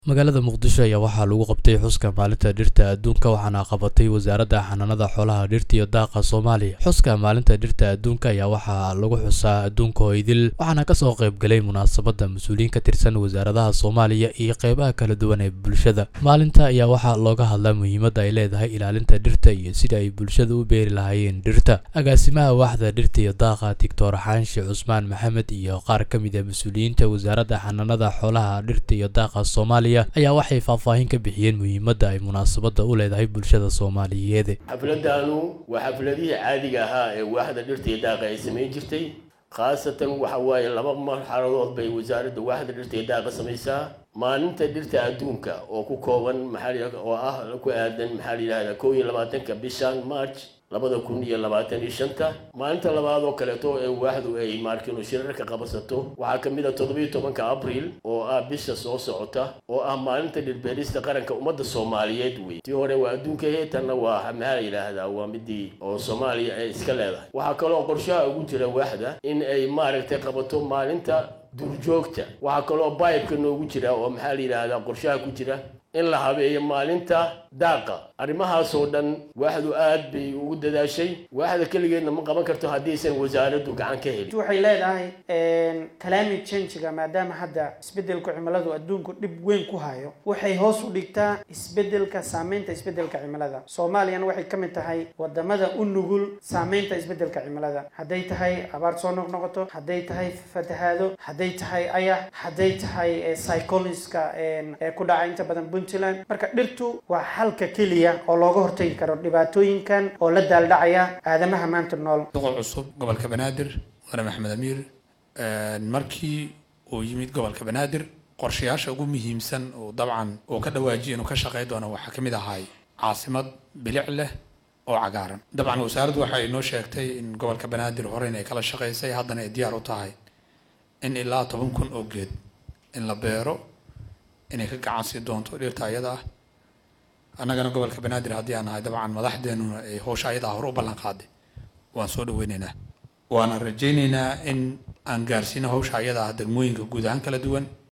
magaalada muqdisho ayaa waxaa lagu qabtay xuska maalinta dhirta adduunka waxaana qabatay wasaaradda xanaanada xoolaha dhirta iyo daaqa soomaaliya xuska maalinta dhirta adduunka ayaa waxaa lagu xusaa adduunka hoydil waxaana kasoo qaybgalay munaasabadda mas-uuliyiin ka tirsan wasaaradaha soomaaliya iyo qeybaha kala duwan ee bulshada maalinta ayaa waxaa looga hadlaa muhiimadda ay leedahay ilaalinta dhirta iyo sida ay bulshada u beeri lahaayeen dhirta agaasimaha waaxda dhirta iyo daaqa doctor xaanshi cusmaan maxamed iyo qaar ka mid a mas-uuliyiinta wasaaradda xanaanada xoolaha dhirta iyo daaqa soomaaliya ayaa waxay faahfaahin ka bixiyeen muhiimadda ay munaasabadda u leedahay bulshada soomaaliyeed xafladanu waa xafladihii caadiga ahaa ee waaxda dhirta iyo daaqa ay samayn jirtay khaasatan waxa waaye laba marxaladood bay wasaaradda waaxda dhirta iyo daaqa samaysaa maalinta dhirta adduunka oo ku kooban maxaa oo ah ku aadan maxaa la yidhahdaa kow iyo labaatanka bishan march labada kun iyo labaatan iyo shanta maalinta labaad oo kaleeto ee waaxdu ay maarkinu shirarka qabasato waxaa ka mid a toddobiyo tobanka abril oo ah bisha soo socota oo ah maalinta dhirbeerista qaranka ummadda soomaaliyeed wey tii hore waa adduunka heetanna waa maxaa la yidhaahdaa waa midii oo soomaaliya ay iska leedahay waxaa kaloo qorshaha ugu jira waaxda in ay maaragtay qabato maalinta duurjoogta waxaa kaloo baybka noogu jira oo maxaa la yidhaahdaa qorshaha ku jira in la habeeyo maalinta daaqa arrimahaasoo dhan waaxdu aad bay ugu dadaashay waaxda keligeedna ma qaban karto haddiisan wasaaraddu gacan ka helin waxay leedahay climate change-ga maadaama hadda isbedelka cimiladu adduunku dhib weyn ku hayo waxay hoos u dhigtaa isbedelka saameynta isbedelka cimilada soomaaliyana waxay ka mid tahay wadamada u nugul saameynta isbedelka cimilada hadday tahay abaar soo noqnoqoto hadday tahay fatahaado hadday tahay ayax hadday tahay cycloniska ku dhaca inta badan puntland marka dhirtu waa xalka keliya oo looga hortagi karo dhibaatooyinkan oo la daaldhacaya aadamaha maanta nool boqol cusub gobolka banaadir mudane maxamed amiir markii uu yimid gobolka banaadir qorshayaasha ugu muhiimsan oo dabcan uu ka dhawaajiya inuu ka shaqey doono waxaa kamid ahay caasimad bilic leh oo cagaaran dabcan wasaaraddu waxay inoo sheegtay in gobolka banaadir horeyn ay kala shaqeysay haddana ay diyaar u tahay in ilaa toban kun oo geed in la beero inay ka gacan sii doonto dhirta ayada ah annagana gobolka banaadir haddii aan nahay dabcan madaxdeenuna ay howsha ayada ah hore u ballan qaaday waan soo dhaweyneynaa waana rajayneynaa in aan gaarsiino hawsha ayada ah degmooyinka guud ahaan kala duwan